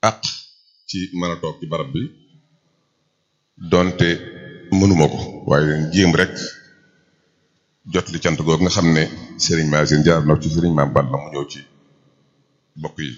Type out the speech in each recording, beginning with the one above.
àq ci mën a toog ci barab bi donte mënuma ko waaye jéem rek jot li cant googu nga xam ne Serigne Massine jaar na ci Serigne Mame Balla mu ñëw ci bokk yi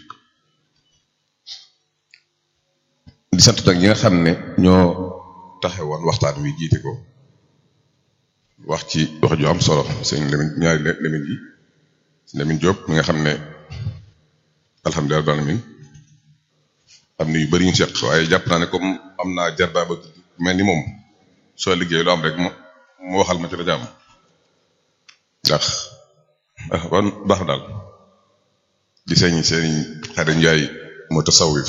di sant nag ñi nga xam ne ñoo taxe woon waxtaan wi jiite ko wax ci wax ju am solo sëñ Lamine ñaari Lamine yi Lamine Diop mi nga xam ne alhamdulilah rabbil alamin am na yu bëri ñu seq waaye jàpp naa ne comme am naa jarbaa ba mel ni moom soo liggéey lu am rek mu mu waxal ma ci la jàmm ndax ah kon baax daal di sëñ sëñ Xadim Njaay mu tasawif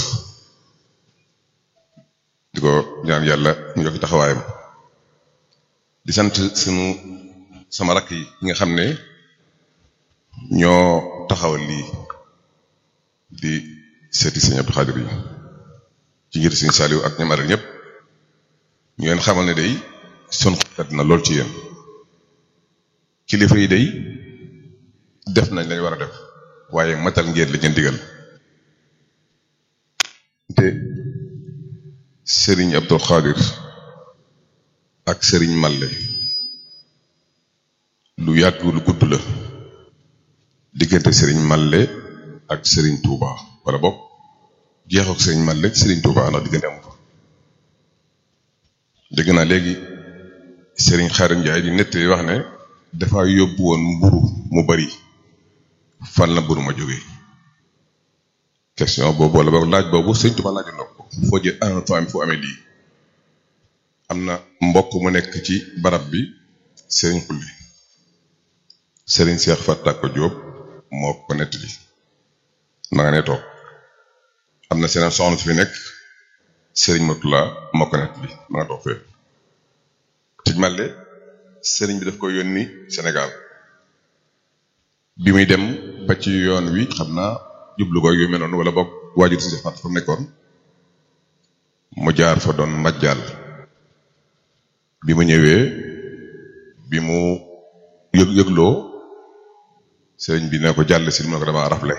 di ko ñaan yàlla mu yokk taxawaayam di sant sunu sama rakk yi nga xam ne ñoo taxawal lii di seeti sëñ Abdou Khadir yi ci ngir sëñ Saliou ak ñamaral ñëpp ñu leen xamal ne day sun xat na lool ci yéen kilifa yi day def nañ lañ war a def waaye matal ngeen la ngeen digal te sëriñ Abdou Khadir ak sëriñ Malle lu yàgg lu gudd la diggante sëriñ Malle ak sëriñ Touba wala boog jeexu ak sëriñ Malle sëriñ Touba ndax diggante amu fa dégg naa léegi sëriñ Xaadim Njaay di nettali wax ne dafa yóbbu woon mburu mu bari fan la mburu ma jógee question boobu wala boog laaj boobu sëriñ Touba laaj na ko foo jël en famille fu amee lii am na mbokk mu nekk ci barab bi sëriñ xulli sëriñ Seex Fattako Jóob moo ko nettali ma nga ne toog am na seen soxna su fi nekk sëriñ Matula moo ko nettali ma nga toog fee tij màlle sëriñ bi daf ko yónni Sénégal bi muy dem ba ci yoon wi xam naa jublu ko yu mel noonu wala boog waajur si Fatt fa nekkoon mu jaar fa doon majjaal bi mu ñëwee bi mu yëg yëgloo sëriñ bi ne ko jàll si mu ne ko dama rafle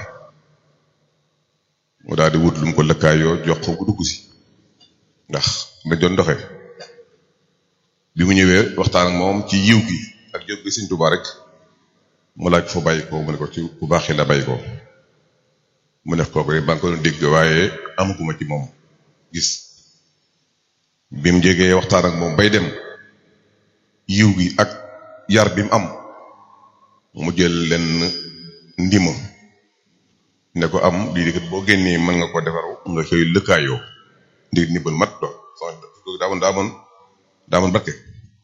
mu daal di wut lu mu ko lëkkaayoo jox ko bu dugg si ndax dañ doon doxee bi mu ñëwee waxtaan ak moom ci yiw gi ak jóg gi Sëriñ Tuubaa rek mu laaj foo bàyyi ko mu ne ko ci bu baax la bàyyi ko mu def kooku rek ba nga ko doon dégg waaye amaguma ci moom gis bi mu jegee waxtaan ak moom bay dem yiw gi ak yar bi mu am mu jël leen ndima ne ko am lii di kat boo génnee mën nga ko defaru nga xëy lëkkaayoo ndir ndimbal mat do so daa moon daa moon daa moon barke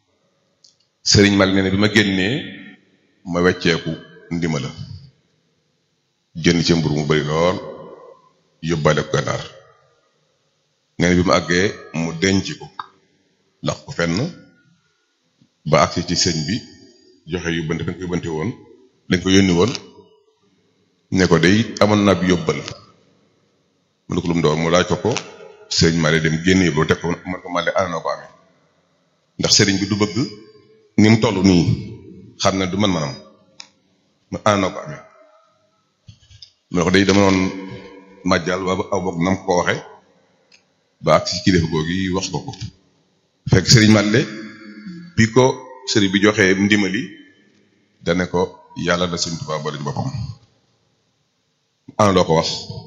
sëriñ mal nee ne bi ma génnee ma wecceeku ndima la jënd ci mburu mu bari lool yóbbaale ko gànnaar nee na bi mu àggee mu denc ko lax ko fenn ba agsi ci sëñ bi joxe yóbbante dañ ko yóbbante woon dañ ko yónni woon ne ko day amoon naa bi yóbbal mu ne ko lu mu doon mu laaj ko ko sëñ Male dem génn yóbbu teg ko man ko Male ana ko amee ndax sëriñ bi du bëgg ni mu toll nii xam ne du man manam mu ana ko amee mu ne ko day dama noon màjjal wa aw bokk nam ko waxe ba ak ci kilifa googu wax ko ko fekk sëriñ Male bi ko sëriñ bi joxee ndimali dane ko yàlla da Sëriñ Tuubaa boole ci boppam ana loo ko wax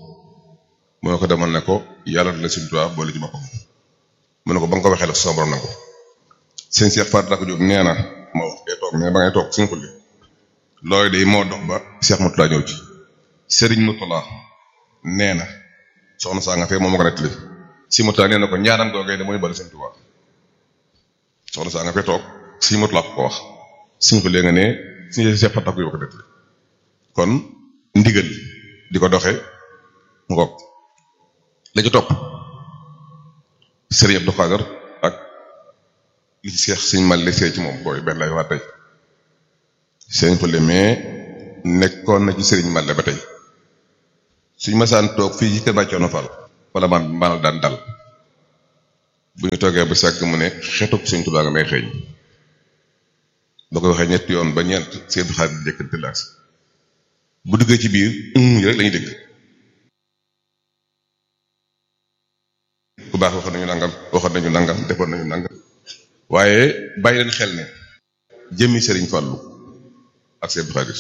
mu ne ko demal ne ko yàlla da Sëriñ Tuubaa boole ci boppam mu ne ko ba nga ko waxee la sama borom na ko sëñ Cheikh Fatou Dako Diop nee na moo wax day toog mais ba ngay toog suñu xulli loolu de moo dox ba Cheikh Moutala ñëw ci sëriñ Moutala nee na soxna saa nga fee moom moo ko nettali si Moutala nee na ko ñaanam googee de mooy boole Sëriñ Tuubaa soxna saa nga fee toog si Moutala ko wax suñ ko léegi nga ne suñu Cheikh Fatou Dako Diop ko nettali kon ndigal di ko doxe ngoog la ci topp sëriñ Abdou Khader ak li ci seex suñ mal see ci moom booy benn lay waa tey sëriñ Fallé mais nekkoon na ci sëriñ Malle ba tey suñ masaan toog fii ci kër Bàccoono Fall wala man maanaam daan dal bu ñu toogee ba sàkk mu ne xetuk suñ Tuubaa nga may xeeñ ba ko waxee ñetti yoon ba ñeent seen xaar di jëkkante laas bu duggee ci biir rek lañuy dégg ku baax waxoon nañu nangam waxoon nañu nangam defoon nañu nangam waaye bàyyi leen xel ne jëmmi Serigne Fallou ak Sëñ Abdou Khadir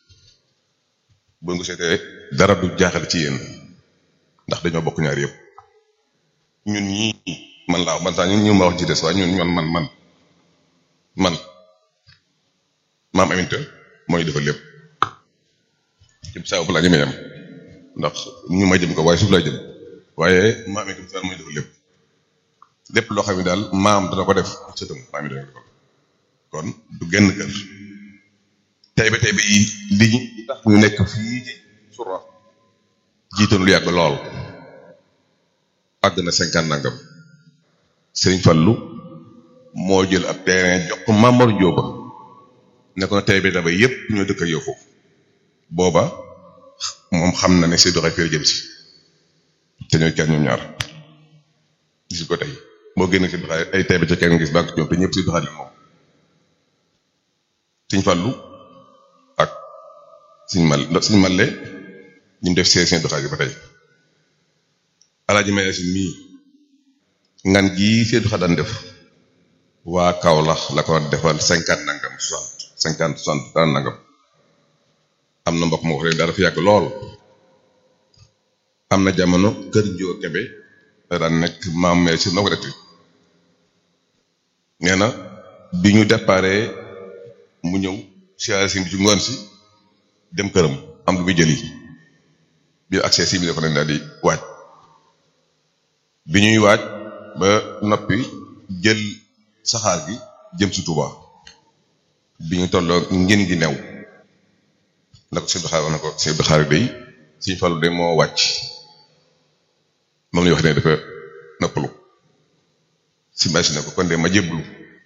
bu nga seetee dara du jaaxal ci yéen ndax dañoo bokk ñaar yëpp ñun ñii man laa man sax ñun ñu ma wax ci des waaye ñun man man man man maam Aminta mooy defal lépp ci saa bu laa jëmee yam ndax ñu may jëm ko waaye suuf laa jëm waaye maam Aminta daal mooy defal lépp lépp loo xam ne daal maam dana ko def sëtam maam yi dana ko defal kon du genn kër tey ba tey ba yi li ñu tax ñu nekk fii ci sura jiitoon lu yàgg lool àgg na cinquante nangam Serigne Fallou moo jël ab terrain jox ko Mamor Njóoba ne ko tey ba ba yépp ñoo dëkk ak yow foofu booba moom xam na ne si doxee fii jëm si te ñooy kenn ñoom ñaar gis ko tey boo génn si doxaay ay tey ba ca kenn gis banque ñoom te ñëpp si doxaay la moom Serigne Fallou ak Serigne Mal Serigne Malle ñu def see seen doxaay ba tey alaaji may si mii ngan gii see doxaay daan def waa Kaolack la ko defal cinquante nangam soixante cinquante soixante daan nangam am na mbokk moo wax daal dafa yàgg lool am na jamono kër Njóo Kebe da daan nekk maam mais si noo ko def nee na bi ñu déparé mu ñëw siyaare si bi ci ngoon si dem këram am lu muy jëli bi accès si bi dafa leen daal di waaj bi ñuy waaj ba noppi jël saxaar gi jëm si Touba bi ñu tolloo ngeen gi new na ko Sëñ Xaar wax na ko Sëñ Xaar day Sëñ Fallu de moo wàcc moom la ñu wax ne dafa noppalu si machine ne ko kon de ma jébbalu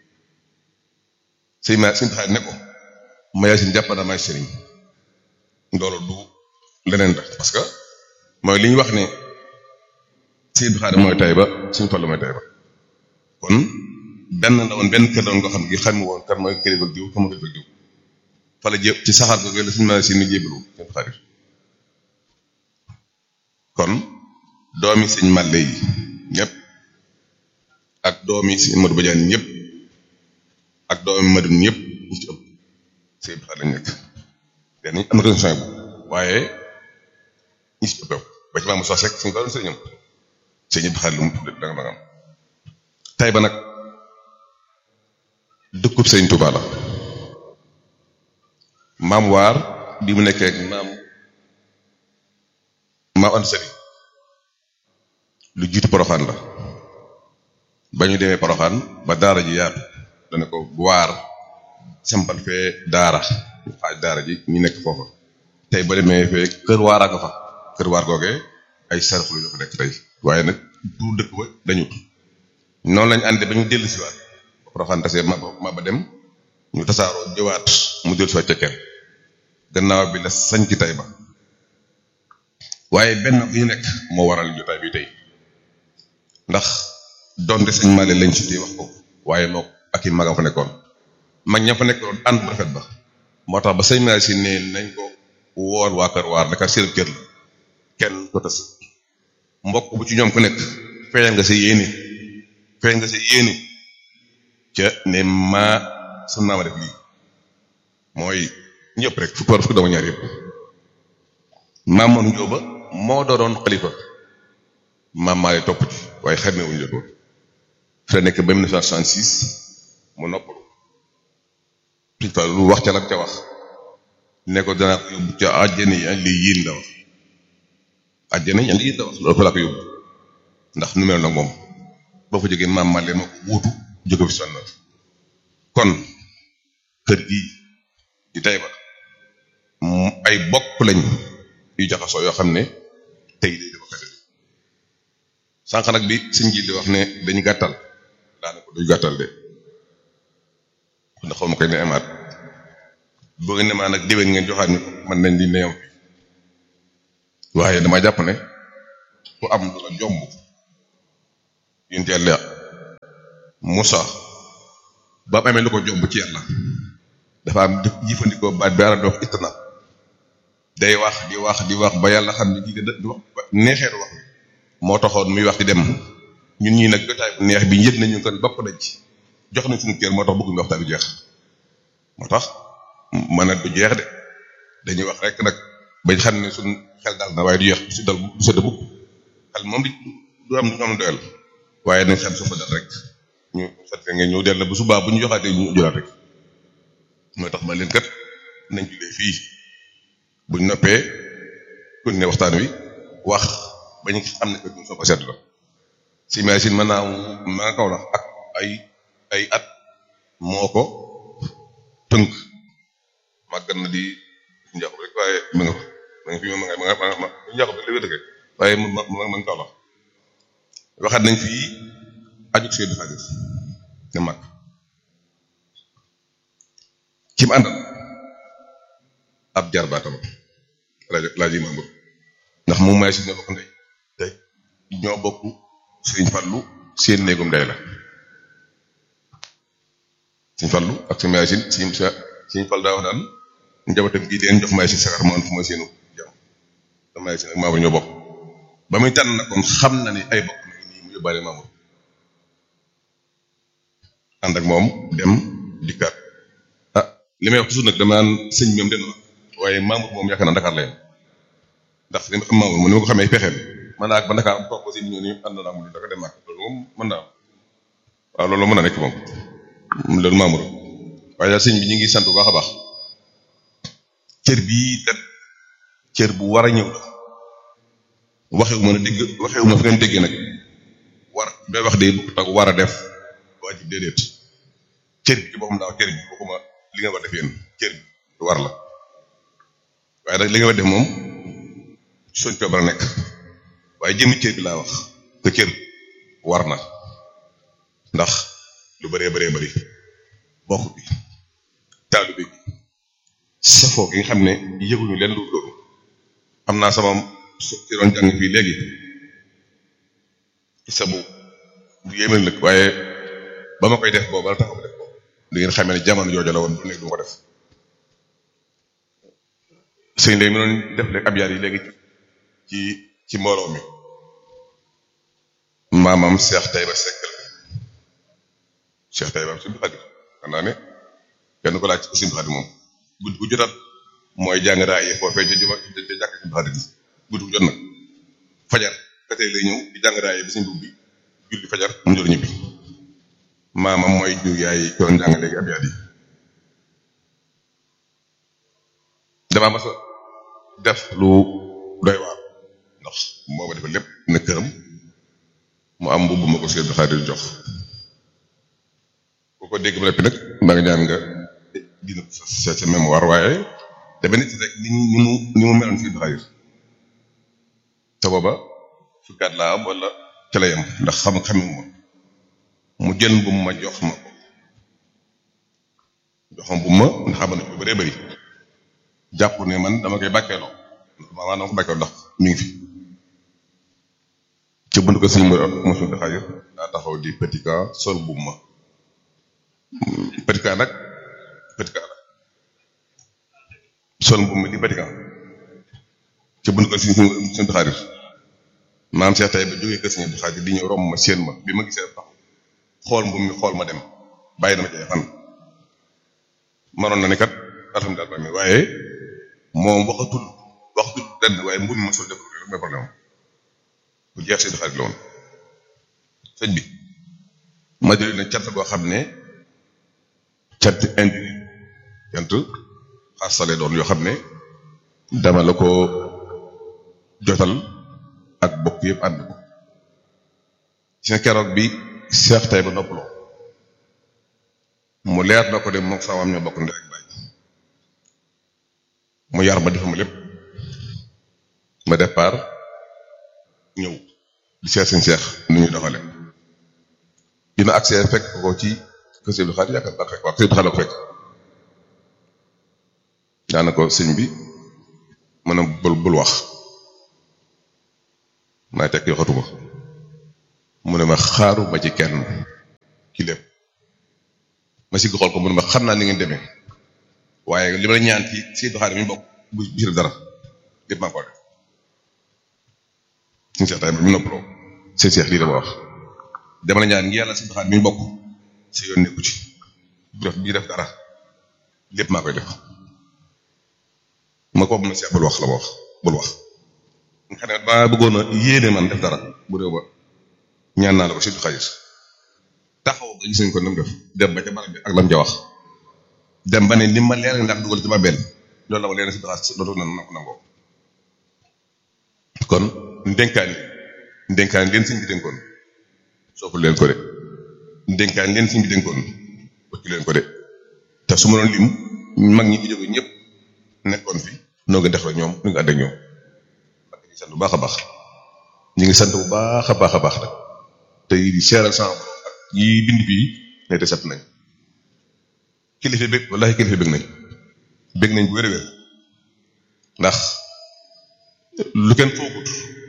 sëñ ma Sëñ Xaar ne ko ma yaa si jàpp na may sëriñ loolu du leneen la parce que mooy li ñu wax ne Sëñ Xaar mooy tay ba Sëñ Fallu mooy tay ba kon benn la woon benn kër la woon nga xam gi xam woon kan mooy kilifa diw kan mooy kilifa diw fa la jé ci saxaar googu la suñu mën si ni jébbalu seen xarit kon doomi sëñ Malle yi ñëpp ak doomi sëñ Modou Badiane ñëpp ak doomi Madun ñëpp ñu ci ëpp sëñ bi lañ nekk den am na condition bu waaye ñi ci ëpp ba ci maamu sos rek suñu doon sëñam sëñ bi xarit lu mu tudd danga danga tay ba nag dëkkub sëñ Touba la maam waar bi mu nekkee ak maam maam Anta Sali lu jiitu poroxaan la ba ñu demee poroxaan ba daara ji yaatu dana ko waar sampal fee daara ñu xaaj daara ji ñu nekk foofa tey ba demee fee kër waaraa nga fa kër waar googee ay sarxulu ñu fa nekk tey waaye nag du dëkk ba dañu noonu lañu àndee ba ñu dellu si waat poroxaan tasee ma ma ba dem ñu tasaaroo jëwaat mu dellu si waat ca kenn gannaaw bi la sañ ci tay ba waaye benn bu ñu nekk moo waral jotaay bi tey ndax donte sëñ Maale lañ ci wax ko waaye moo ak i magam fa nekkoon mag ña fa nekkoon ànd bu rafet ba moo tax ba sëñ Maale si ne nañ ko woor waa kër waar naka seen kër la kenn ko tas mbokk bu ci ñoom ku nekk feeñal nga sa yéene feeñ nga sa yéene ca ne maa sun naa ma def lii mooy ñëpp rek fukk war fukk dama ñaar yëpp maamoon njóoba moo doonoon xalifa maam maa lay topp ci waaye xamee wuñu jotoon fi la nekk ba 1966 mu noppalu suñ fa lu wax ca la ca wax ne ko danaa ko yóbbu ca àjjana yi li yiin la wax àjjana yi li yiin la wax loolu fa laa ko yóbbu ndax nu mel nag moom boo fa jógee maam maa leen moo ko wuutu jóge fi sonn kon kër gii di tey ba ay bokk lañ yu jaxasoo yoo xam ne tey day dafa fete sànq nag bi sëñ ji di wax ne dañu gàttal daanaka duñu gàttal de ndax xaw ma koy ne amaat boo ngeen ne maa nag déwén ngeen joxaat ñu man nañ di neyam fi waaye dama jàpp ne ku am lu la jomb yéen yàlla Moussa ba mu amee lu ko jomb ci yàlla dafa am di jëfandikoo baat bi ara dox itna day wax di wax di wax ba yàlla xam ne kii di wax neexeetu wax moo taxoon muy wax di dem ñun ñii nag jotaay bu neex bi yëg nañu kon bopp nañ ci jox nañ suñu kër moo tax bëgguñu waxtaan bi jeex moo tax mën a du jeex de dañuy wax rek nag bañ xam ne suñ xel dal na waaye du jeex du si dal du sedd bukk xel moom di du am du am doyal waaye nañ xel su fa dal rek ñu sant ngeen ñëw del na bu subaa bu ñu joxaatee ñu jëlaat rek mooy tax ma leen kat nañ julee fii buñ noppee kon ne waxtaan wi wax ba ñu xam ne que ñu soo ko seetlu la si machine mën naa ma nga kaw la ak ay ay at moo ko tënk màggat na di njàqu rek waaye ma nga ma nga fi ma nga ma nga ma njàqu rek li wér waaye ma ma ma nga kaw la waxaat nañ fii aju seen xaalis ne mag ci mu àndal ab jarbaatam laaj laaj yi Mamour ndax moom may si ñoo bokk ndey te ñoo bokk Sëriñ Fallu seen néegum ndey la Sëriñ Fallu ak sa may si Sëriñ sa Sëriñ Fall daa wax daan njabootam gii leen jox may si sagar moom fu ma seenu jam te may si nag Mamour ñoo bokk ba muy tànn nag kon xam na ni ay bokk na nii mu yóbbaale Mamour ànd ak moom dem dikkaat ah li may wax toujours nag dama naan sëñ bi moom dem na waaye Mamour moom yaakaar naa Dakar la yem ndax li ma xam Mamour mu ni ma ko xamee pexeem man naa ak ba Dakar toog ko si ñëw ni ànd naa mu Dakar dem ak loolu moom mën naa waaw loolu mën na nekk moom loolu Mamour waaye daal sëñ bi ñu ngi sant bu baax a baax cër bii kat cër bu war a ñëw la waxewu ma ne dégg waxewu ma fi ngeen déggee nag war day wax de bu tax war a def waajib déedéet cër bi ci boppam daaw cër bi bokkuma li nga war def yéen cër bi war la waaye nag li nga war def moom soñ coobara nekk waaye jëmmi cër bi laa wax te cër war na ndax lu bëree bëree bëri bokk bi taalu bi safoo gi nga xam ne yëguñu leen lu loolu am naa sama ci doon jàng fii léegi sabu bu yéeme nag waaye ba ma koy def boobu la taxaw def boobu di ngeen xamee ne jamono jooju la woon du nekk du ma ko def sëñ léegi mi doon def léegi ab yaar yi léegi ci ci mbooloo mi maamam Cheikh Taïba Seck la Cheikh Taïba am Sëñ Xaadim xam naa ne kenn ko laaj ci Sëñ Xaadim moom guddi gu jotat mooy jàng raayee foofee ca juma ca jàkk Sëñ Xaadim guddi gu jot nag fajar ka tey lay ñëw di jàng raayee bi suñ dugg bi julli fajar mu jor ñibbi maamam mooy jur yaay doon jàng léegi ab yaat yi damaa mas a def lu doy waar ndax moo ma defal lépp ne këram mu am mbubb ma ko Sëñ Xaadim jox ku ko dégg ba noppi nag maa ngi ñaan nga dina sa sa mémoire waaye dama nit rek ni ni mu ni mu meloon Sëñ Xaadim te booba fukkaat laa am wala ca la yem ndax xam xamee ma mu jël bu ma jox ma ko joxam bu ma ndax xam na lu bëree bëri jàpp ne man dama koy bàkkeeloo maanaam dama ko bàkkeeloo ndax mi ngi fi ci bunt ko sëñ mosul daxaayir daa taxaw di petit cas sol bu ma petit cas nag petit cas la sol bu ma di petit cas ci bunt ko sëñ sëñ daxaayir maam Cheikh tey ba jógee kër sëñ daxaayir di ñëw romb ma séen ma bi ma gisee tax xool mbubb mi xool ma dem bàyyi dama cay fan manoon na ne kat alhamdulilah mi waaye moom waxatul waxatul lenn waaye mbubb mi ma sol def rek mooy problème bu jeex si xarit la woon sëñ bi ma jëlee na cant boo xam ne cant indi cant xasale doon yoo xam ne dama la ko jotal ak bokk yëpp ànd ko ci na keroog bi seex tay ba noppaloo mu leer na ko de moom sama am ñoo bokk ndey ak baay mu yar ma defama lépp ma départ ñëw di seet seen seex nu ñuy doxale dina accès fekk ko ci kër Sëñ Abdou Khadre yaakaar naa fekk waaw Sëñ Abdou Khadre ko fekk daana ko sëñ bi mën a bul bul wax maay tekk yoxatuma mu ne ma xaaruma ci kenn ci lépp ma sigg xool ko mu ne ma xam naa ni ngeen demee waaye li ma la ñaan ci Sëñ Abdou Khadre mi bokk bu bis dara lépp maa ko def suñu seex tay mi noppaloo seen seex lii dama wax dama la ñaan ngi yàlla si doxaat mi bokk si yoon nekku ci bu def bii def dara lépp maa koy def ma ko na si bul wax la ma wax bul wax nga xam ne ba bëggoon a yéene man def dara bu réew ba ñaan naa la ko si xaalis taxaw nga gis nañ ko nam def dem ba ca barab bi ak lam ca wax dem ba ne li ma leer ndax dugal ci ma benn loolu la ma leen si doxaat dootu na nangoo kon ndénkaani ndénkaani leen sëñ bi dénkoon soppul leen ko de ndénkaani leen sëñ bi dénkoon wëccu leen ko de te su ma doon lim mag ñi fi jóge ñëpp nekkoon fi noo ngi def ak ñoom nu ngi ànd ak ñoom ak ñu sant bu baax a baax ñu ngi sant bu baax a baax a baax nag te di seeral sama borom ak yi bind fii ne te sant nañ kilifa bëgg wallahi kilifa bëgg nañ bëgg nañ bu wér wér ndax lu kenn foogut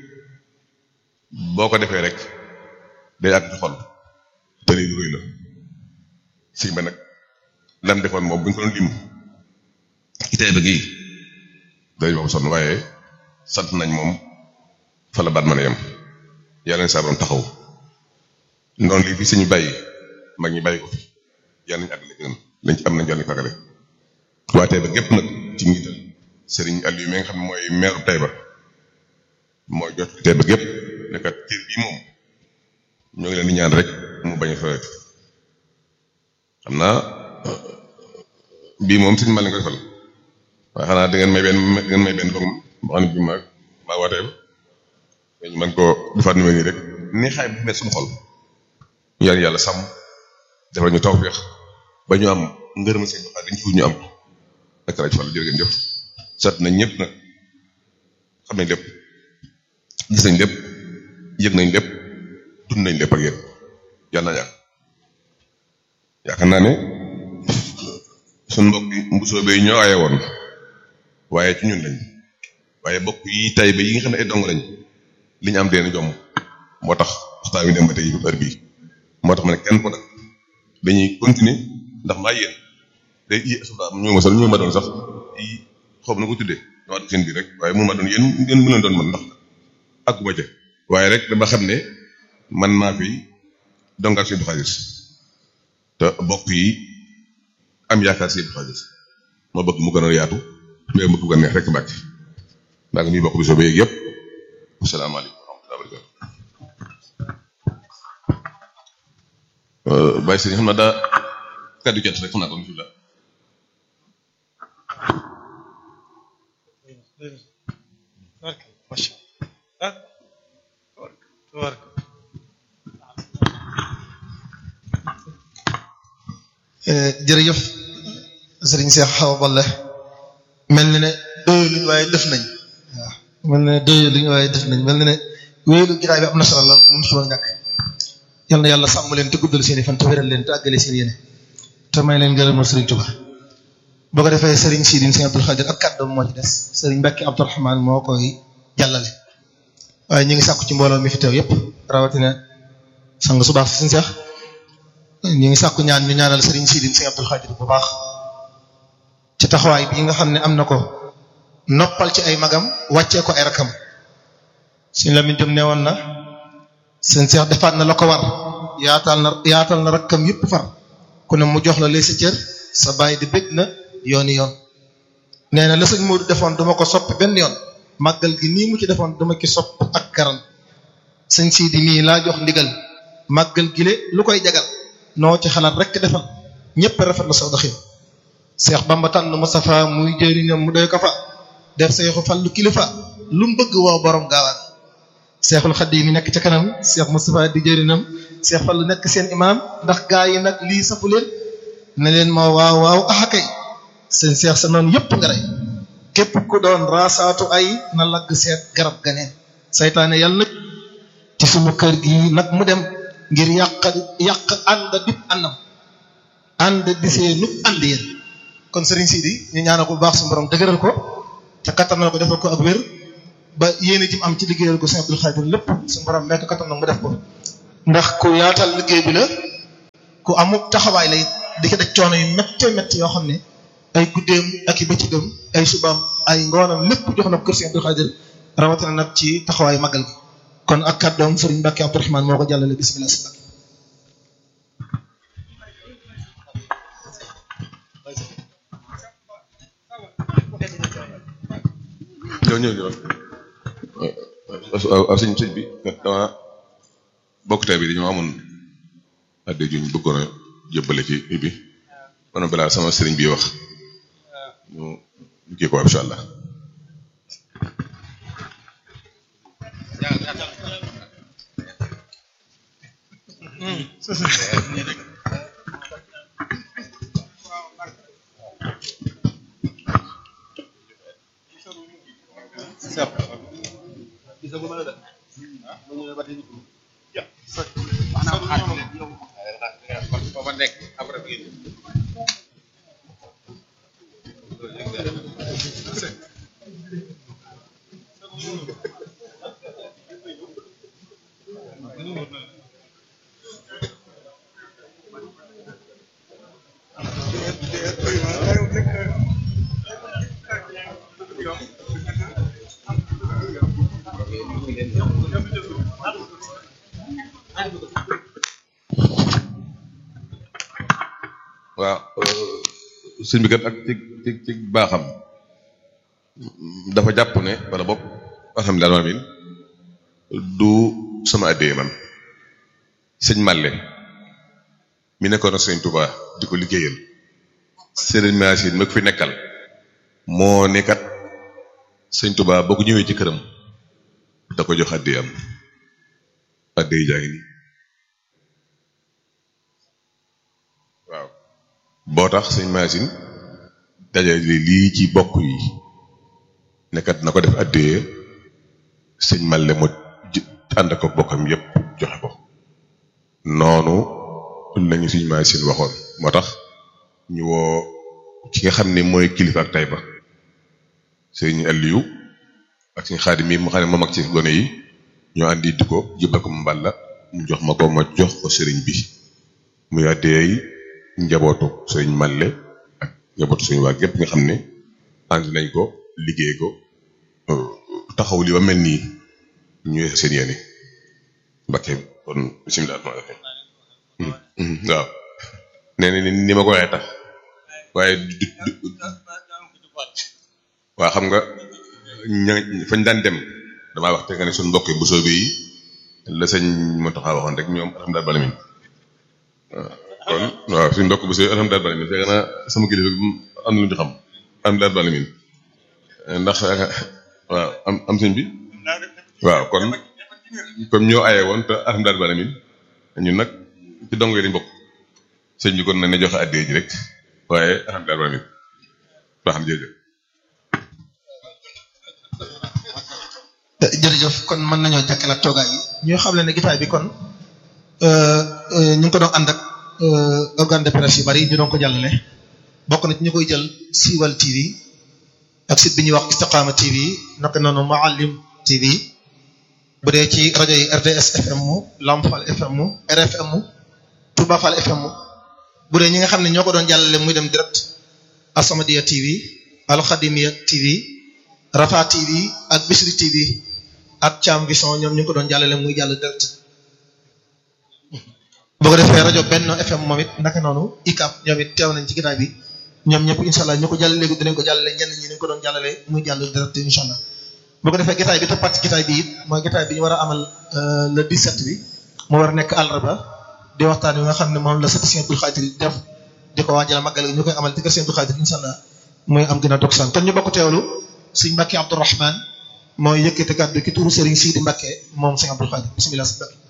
boo ko defee rek day àgg ci xol te lii lu rëy la si ba nag lam defoon moom bu ñu ko doon lim itee ba gii day moom sonn waaye sant nañ moom fa la baat mën a yem yàlla na saa borom taxaw noonu lii fi suñu bàyyi mag ñi bàyyi ko fi yàlla nañu àggale gën lañ ci am nañ jàll fagale waa Taïba gépp nag ci njiital Serigne Aliou mi nga xam ne mooy meeru Taïba mooy jot Taïba gépp nekkat cër bii moom ñoo ngi leen di ñaan rek mu bañ a fawet xam naa bii moom suñu mal ko defal waaye xanaa da ngeen may benn da ngeen may benn boog moo xam ne bii maa maa waa Taïba ñu mën koo defaat numéro nii rek ni xaay bu nekk suñu xol ñu yàlla yàlla sàmm defal ñu tawfeex ba ñu am ngërëm seen joxaat dañ ci ñu am ak rajo Fall jërë ngeen jëf sat nañ ñëpp nag xam nañ lépp gis nañ lépp yëg nañ lépp dund nañ lépp ak yéen yàlla na yàgg yaakaar naa ne suñ mbokk yi mbusoo bay ñoo aye woon waaye ci ñun lañ waaye bokk yi tay ba yi nga xam ne ay dong lañ li ñu am deen jom moo tax waxtaan wi dem ba tey heure bii moo tax ma ne kenn ko nag dañuy continuer ndax maa yéen day i suba ñu ma sax ñu ma doon sax i xoob na ko tuddee dama def seen biir rek waaye mu ma doon yéen ngeen mën doon man ndax àgguma ca waaye rek dama xam ne man maa fi dongaak seen xaalis te bokk yi am yaakaar seen xaalis ma bëgg mu gën a yaatu mais mu gën a neex rek mbàcc maa ngi nuyu bokk bi soo ba yeeg yëpp asalaamaaleykum wa rahmatulah barakatu bàyyi sëriñ xam naa daa kàddu jot rek xam naa ko bismillah jërëjëf sëriñ Cheikh Awa Balla mel na ne doyul luñu waaye def nañ waaw mel na ne doyul luñu waaye def nañ mel na ne wéylu giraay bi am na solo lool mun si woon ñàkk yal na yàlla sàmm leen te guddal seen i fan te wéral leen te àggale seen yéene te may leen gërëmal sëriñ Tuba boo ko defee sëriñ Sidine Sëriñ Abdul Xaadir ak kàddoom moo ci des sëriñ Mbàkke Abdurahmaan moo koy jàllale waaye ñu ngi sàkku ci mbooloo mi fi teew yépp rawatina sang su baax si suñu seex ñu ngi sàkku ñaan ñu ñaanal sëriñ Sidine Sëriñ Abdul Xaadir bu baax ci taxawaay bii nga xam ne am na ko noppal ci ay magam wàccee ko ay rakam suñ la mintum ne woon na seen seex defaat na la ko war yaatal na yaatal na rakkam yëpp far ku ne mu jox la lay sa cër sa bàyyi di bëgg na yooni yoon nee na la sëñ Modou defoon duma ko soppi benn yoon màggal gi nii mu ci defoon dama ki sopp ak karan sëñ Sidi nii laa jox ndigal màggal gi le lu koy jagal noo ci xalaat rek defal ñëpp rafet la saw doxin Seex Bamba tànn Moustapha muy jëriñam mu doy ko fa def seexu fallu kilifa lu mu bëgg woo borom gaawaan seexul xaddi mi nekk ca kanam seex Moustapha di jëriñam seex fallu nekk seen imaam ndax gaa yi nag lii safu leen ne leen ma waaw waaw axakay seen seex sa noonu yëpp nga rey képp ku doon raasaatu ay na lagg seet garab ganeen saytaane yàlla nag ci sunu kër gi nag mu dem ngir yàq yàq ànd dib àndam ànd di see nu ànd yéen kon sëriñ Sidi ñu ñaanal ko bu baax suñu borom dëgëral ko te kattanal ko defal ko ak wér ba yéene ji mu am ci liggéeyal ko sëñ Abdul Xaadir lépp suñu borom nekk kattan nag mu def ko ndax ku yaatal liggéey bi la ku amul taxawaay lay di ko daj coono yu métte métti yoo xam ne ay guddeem ak i bëccëgam ay subaam ay ngoonam lépp jox na ko kër sëñ Abdul Xaadir rawatina nag ci taxawaayu magal gi kon ak kàddoom sëriñ Mbàkke Abdourahmane moo ko jàllale bismillah si ñëw ñu waaw sëñ sëñ bi kat dama bokk tey bi dañoo amoon adde juñ bëggoon a jëbbale ci bi kon balaa sama sëriñ bi wax ñu ñu kii ko incha allah waaw sëñ bi kat ak ci ci ci baaxam dafa jàpp ne wala bopp alhamdulilah amin du sama addee man sëñ Malle mi nekkoon ak sëñ Touba di ko liggéeyal sëriñ Massine ma ko fi nekkal moo ne kat sëñ Touba boo ko ñëwee ci këram da ko jox addee am addee jaa ngi nii waaw boo tax sëñ Massine dajale lii ci bokk yi nekkat na ko def addee sëñ Malle mu ànd ko bokkam yépp joxe ko noonu lañu sëñ Massine waxoon moo tax ñu woo ki nga xam ne mooy kilifa ak Taïba sëñ Aliou ak sëñ Xaadim mi mu xam ne moom ak ci gone yi ñoo andi di ko jëbal ko mu mballa mu jox ma ko ma jox ko sëriñ bi muy addee njabootu sëriñ Malle ak njabootu suñu waa gépp nga xam ne ànd nañ ko liggéey ko taxaw li ba mel nii ñu seen yéene Mbakke kon bisimilah rahmaani rahiim waaw nee na ni ma ko waxee tax waaye du du waa xam nga ña fañ daan dem damaa wax te nga ne suñu mbokk bu soobee yi la sëñ Mountakha waxoon rek ñoom alhamdulilah balamin kon waaw suñu mbokk bu soobee alhamdulilah balamin fekk na sama kilifa am na lu ñu xam alhamdulilah balamin ndax waaw am am sëñ bi waaw kon comme ñoo aye woon te alhamdulilah balamin ñun nag ci dong yi dañ bokk sëñ bi kon nañ ne joxe addee ji rek waaye alhamdulilah balamin baax na jërëjëf jërëjëf kon mën nañoo jàkkalaat toogaay yi ñoo xam ne gitaay bi kon ñu ngi ko doon ànd ak organe de presse yu bari ñu doon ko jàllale bokk na ci ñu koy jël siiwal TV ak site bi ñuy wax Istiqama TV naka noonu Mouhalim TV bu dee ci rajo yi RDS FM mu Lamp Fall FM mu RFM mu Touba Fall FM mu bu dee ñi nga xam ne ñoo ko doon jàllale muy dem direct Asamadia TV Al Khadimia TV Rafa TV ak Bisri TV ak Thiam Vision ñoom ñu ngi ko doon jàllale muy jàll direct boo ko defee rajo Benno FM moom it naka noonu ICAP ñoom it teew nañ ci gitaay bi ñoom ñëpp incha allah ñu ko jàllale léegi dinañ ko jàllale ñenn ñi dañ ko doon jàllale muy jàll direct incha allah boo ko defee gitaay bi toppat ci gitaay bi it mooy gitaay bi ñu war a amal le 17 bi mu war a nekk àllarba di waxtaan wi nga xam ne moom la sëti Sëñ Abdul Xaadir def di ko waajal màggal ñu koy amal ci kër Sëñ Abdul Xaadir incha allah muy am gën a dog san kon ñu bokk teewlu sëñ Mbàkke Abdourahman mooy yëkkati kàddu ki turu Serigne Sidi Mbàkke moom Sëñ Abdul Xaadir bismillah sëñ Mbàkke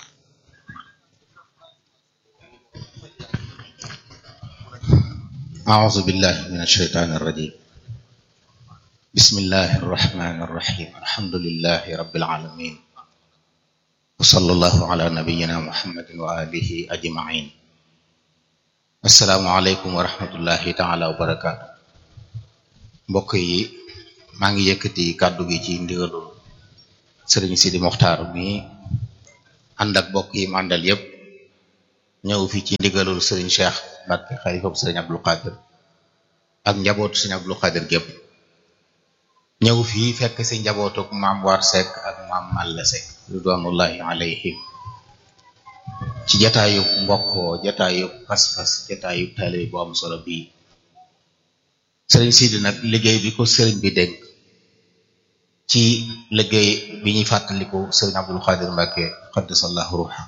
أعوذ بالله من الشيطان الرجيم بسم الله الرحمن الرحيم الحمد لله رب العالمين وصلى الله على نبينا محمد وآله أجمعين السلام عليكم ورحمة الله تعالى وبركاته mbokk yi maa ngi yëkkati kàddu gi ci ndigalul sëriñ Sidi Moxtaar mi ànd ak mbokk yi mu àndal yépp ñëw fi ci ndigalul sëriñ Cheikh Mbacke xalifa bu sëriñ Abdul Qadir ak njabootu sëriñ Abdul Qadir gépp ñëw fii fekk si njabootuk maam War Seck ak maam Malle Seck ridwanullahi alayhim ci jataayub mbokkoo jataayub pas-pas jataayub taalibe bu am solo bii sëriñ Sidi nag liggéey bi ko sëriñ bi dénk ci liggéey bi ñuy fàttaliku sëriñ Abdul Xaadir Mbàkke xaddasallahu ruuxa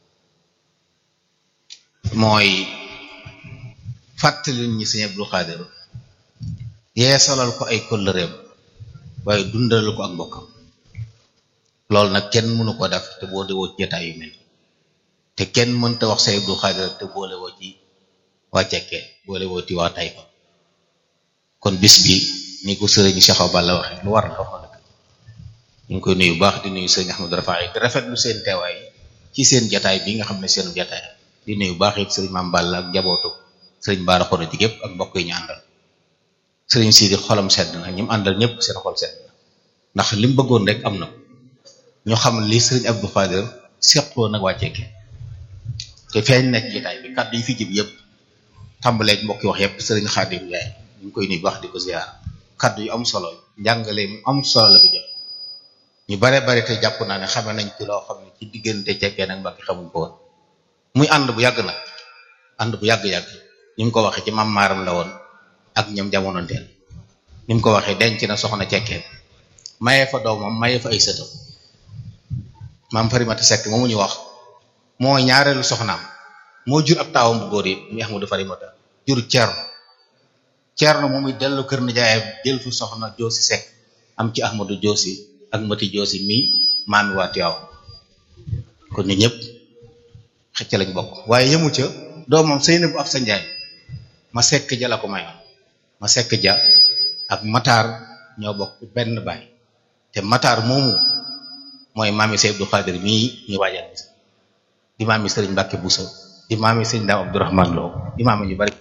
mooy fàttali ñi sëriñ Abdul Xaadir yeesalal ko ay kóllëreem waaye dundalal ko ak mbokkam loolu nag kenn mënu ko def te boo dewoo ci jotaay yu mel te kenn mënta wax sëriñ Abdul Xaadir te boole woo ci waa cekkee boole woo ci waa Tayba kon bis bi ni ko sëriñ Cheikh Awa Balla waxee lu war la wax na ñu ngi koy nuyu baax di nuyu sëriñ Ahmadou Rafaay di rafetlu seen teewaay ci seen jataay bi nga xam ne seen jataay di nuyu baax it sëriñ Maam Balla ak njabootu sëriñ Baara Xoro ji gépp ak mbokk yi ñu àndal sëriñ Sidi xolam sedd na ñi mu àndal ñëpp seen xol sedd na ndax li mu bëggoon rek am na ñu xam li sëriñ Abdou Khadir seqoo nag waa Cekke te feeñ nekk jataay bi kàddu yi fi jib yëpp tàmbaleeg mbokk yi wax yëpp sëriñ Xaadim Njaay ñu ngi koy nuyu baax di ko ziar kàddu yu am solo njàngale mu am solo la fi jox ñu bare bare te jàpp naa ne xame nañ ci loo xam ne ci diggante cekkee nag mbakki xamuñ ko woon muy ànd bu yàgg nag ànd bu yàgg-yàgg ni mu ko waxee ci mam maaram la woon ak ñoom jamonoonteel ni mu ko waxee denc na soxna cekkeen mayee fa doomam mayee fa ay sëtam maam farimata sekk moomu ñu wax moo ñaareelu soxnaam moo jur ab taawam bu góor yi muy ahmadu farimata jur ceerno ceerno moom it dellu kër nijaayam jël fu soxna joosi sekk am ci ahmadu joosi ak mati joosi mi maami waa Tiwaaw kon ñu ñëpp xëcc lañ bokk waaye yemu ca doomam Seynabu ab sa njaay ma sekk ja la ko mayoon ma sekk ja ak mataar ñoo bokk benn baay te mataar moomu mooy maami Seydi Abdou Khadir mii ñu waajal bis di maami Sëriñ Mbàkke Buso di maami Sëriñ Daam Abdourahman Lo di maami ñu bari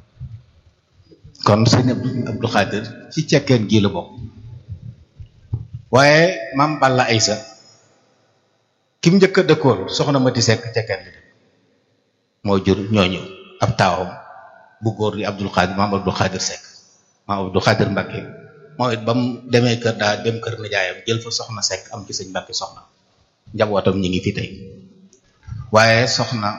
kon Sëriñ Abdou Khadir ci cekkeen gii la bokk waaye maam Balla Aysa kim njëkk a dëkkoon soxna Mati Sekk cekkeen li moo jur ñooñu ab taawam bu góor di Abdul Xaadir maam Abdul Xaadir Sekk maam Abdul Xaadir Mbàkke moo it ba mu demee kër daa dem kër nijaayam jël fa soxna Sekk am ci sëñ Mbàkke soxna njabootam ñi ngi fi tey waaye soxna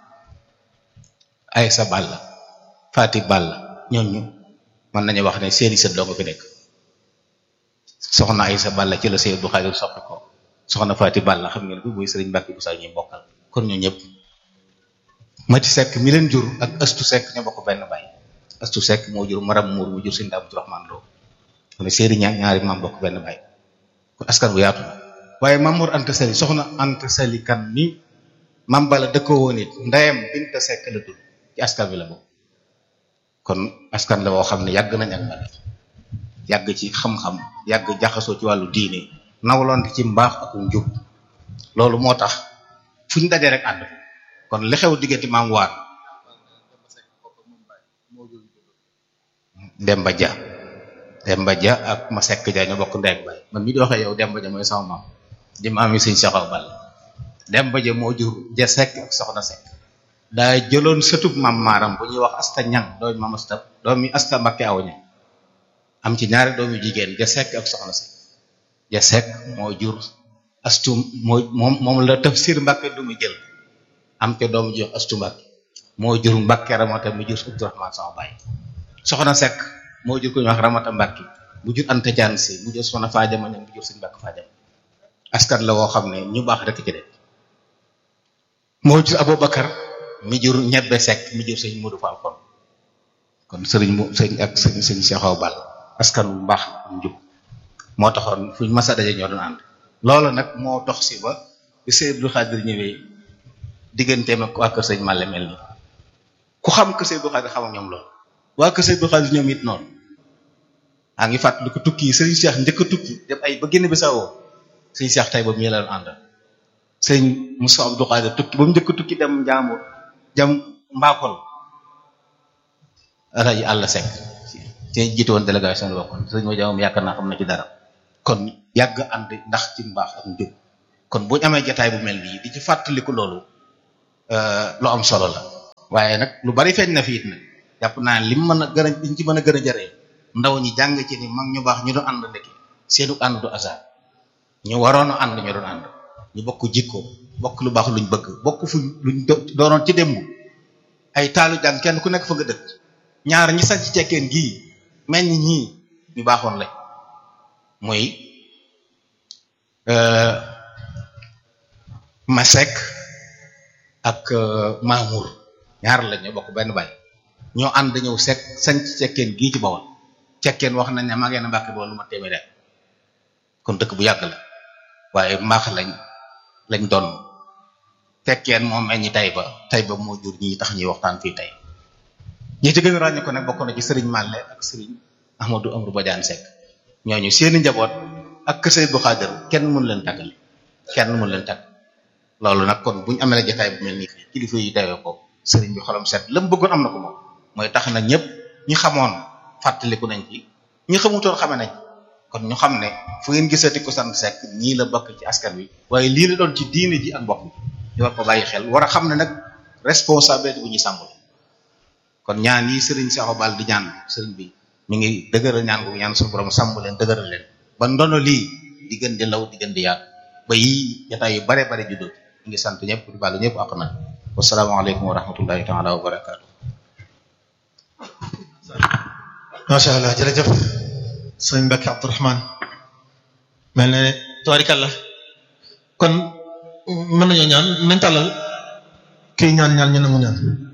Aysa Balla Faati Balla ñooñu mën nañu wax ne seeni sët doo nga fi nekk soxna Aysa Balla ci la Sëñ Abdou Khadir soxna ko soxna Faati Balla xam ngeen ko muy sëriñ Mbàkke bu saa ñuy bokkal kon ñu ñëpp Mati Sekk mi leen jur ak Astu Sekk ñoo bokk benn baay Astu Sekk moo jur Maram Muur mu jur Sëñ Daam Abdourahman Lo mu ne séeri ñaar ñaari maam bokk benn baay kon askan bu yaatu waaye Maam Mor Anta Sali soxna Anta Sali kan mi Maam Balla dëkkoo woon it ndeyam Binta Sekk la tudd ci askan bi la bokk kon askan la boo xam ne yàgg nañ ak bari yàgg ci xam-xam yàgg jaxasoo ci wàllu diine nawloon ci mbaax ak njub loolu moo tax fu ñu dajee rek ànd kon li xew diggante maam waar Demba Dia Demba Dia ak ma sekk ja ñoo bokk ndeeg bay man mi di waxee yow Demba Dia mooy sama maam di maam yi sëñ Cheikh Awa Balla Demba Dia moo jur ja sekk ak soxna sekk daa jëloon sëtub maam maaram bu ñuy wax asta ñang doomi maam asta doomi asta Mbakke aw ñang am ci ñaari doomi jigéen ja sekk ak soxna sekk ja sekk moo jur astu moo moom moom la tafsir Mbakke du mu jël am ca doomu jox astu Mbakke moo jur Mbakke ramata mu jur Abdourahman sama baay soxna sekk moo jur ko ñu wax ramata Mbakke mu jur Anta Jaan si mu jur soxna Faajama ñang mu jur suñu Mbakke Faajama askan la woo xam ne ñu baax rek ci de moo jur Aboubacar mi jur ñebbe sekk mi jur sëñ Modou Fall kon kon sëriñ mu sëñ ak sëñ sëñ Cheikh Awa Balla askan bu mbaax njub moo taxoon fuñ masa daje ñoo doon ànd loolu nag moo dox si ba bi sëñ Abdou Khadir ñëwee digganteem ak waa kër sëñ Malle mel ni ku xam kër sëñ Abdou Khadir xam ak ñoom loolu waa kër sëñ Abdou Khadir ñoom it noonu a ngi fàttali ko tukki yi sëriñ Cheikh njëkk a tukki dem ay ba génn bi sa woo sëñ Cheikh tay ba mu la doon àndal sëñ Moussa Abdou Khadir tukki ba mu njëkk a tukki dem Njaambur jam mbaakol rajo àll sec ci jiite woon délégation bi bokkoon sëñ ma jamoom yaakaar naa xam na ci dara kon yàgg ànd ndax ci mbaax ak njub kon buñu amee jataay bu mel nii di ci fàttaliku loolu lu am solo la waaye nag lu bari feeñ na fi it nag jàpp naa lim mën a gën a liñ ci mën a gën a jëree ndaw ñi jàng ci ni mag ñu baax ñu doon ànd ndekki seenu ànd du hasard ñu waroon a ànd ñu doon ànd ñu bokk jikko bokk lu baax luñ bëgg bokk fuñ luñ doonoon ci démb ay taalu jàng kenn ku nekk fa nga dëkk ñaar ñi sax ci cekkeen gii meññ ñii ñu baaxoon lañ muy Masek ak Mamour ñaar la ñu bokk benn baay ñoo ànd ñëw sek sanc cekkeen gii ci Bawol cekkeen wax nañ ne maa ngeen Mbàkke Bawol lu ma téeméer kon dëkk bu yàgg la waaye mbaax lañ lañ doon cekkeen moom meññi tay ba tay ba moo jur ñi tax ñuy waxtaan fii tey ñi ci gën a ràññee ko nag bokk na ci sëriñ Malle ak sëriñ Ahmadou Amadou Badiane Seck ñooñu seeni njaboot ak kër Sëriñ bu Xaadir kenn mën leen tàggale kenn mën leen tàgg loolu nag kon buñu amee la jotaay bu mel nii kilifa yi dewee ko sëriñ bi xolam set la mu bëggoon am na ko moom mooy tax na ñëpp ñi xamoon fàttaliku nañ ci ñi xamutoon xame nañ kon ñu xam ne fu ngeen gisati ko sant Seck ñii la bokk ci askan wi waaye lii la doon ci diine ji ak mbokk bi ñu war ko bàyyi xel war a xam ne nag responsabilité bu ñuy sàmm la kon ñaan yi sëriñ Sakho Bal di ñaan sëriñ bi mi ngi dëgëral ñaan gu ñaan suñu borom sàmm leen dëgëral leen ba ndono lii di gën di law di gën di yaatu ba yii jotaay yu bare bare juddoo ñu ngi sant ñëpp di baalu ñëpp ak na wasalaamaaleykum wa rahmatullahi taala wa barakaatu. macha allah jërëjëf sëñ Mbacke Abdourahmane mel na ne tabarikàlla kon mën nañoo ñaan nañ tàllal kii ñaan ñaan ñu nangu ñaan